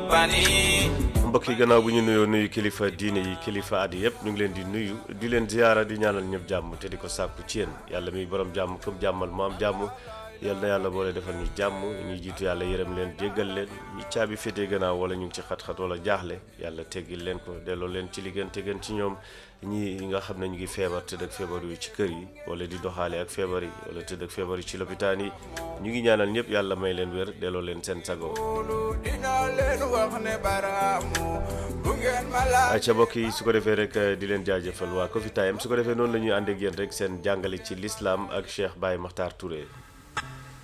رباني mbokk yi gannaaw bu ñu nuyoo nuyu kilifa diine yi kilifa aadi yëpp ñu ngi leen di nuyu di leen ziyaara di ñaanal ñëpp jàmm te di ko sàkku ci yéen yàlla miy borom jàmm comme jàmmal mu am jàmm yal na yàlla boole defal ñu jàmm ñuy jiitu yàlla yërëm leen jéggal leen ñi caabi féetee gannaaw wala ñu ngi ci xat-xat wala jaaxle yàlla teggil leen ko delloo leen ci li gën te gën ci ñoom ñi nga xam ne ñu ngi feebar tëdd ak feebar yu ci kër yi wala di doxaale ak feebar yi wala tëdd ak feebar yi ci lopitaan yi ñu ngi ñaanal ñëpp yàlla may leen wér delloo leen seen sago dina leen wax ne baraamu bu ngeen ma laaj ayca mbokk yi su ko defee rek di leen jaajëfal waa Coffee Time su ko defee noonu la ñuy ànd ak yéen rek seen jàngale ci l'islam ak Cheikh Baye Makhtar Touré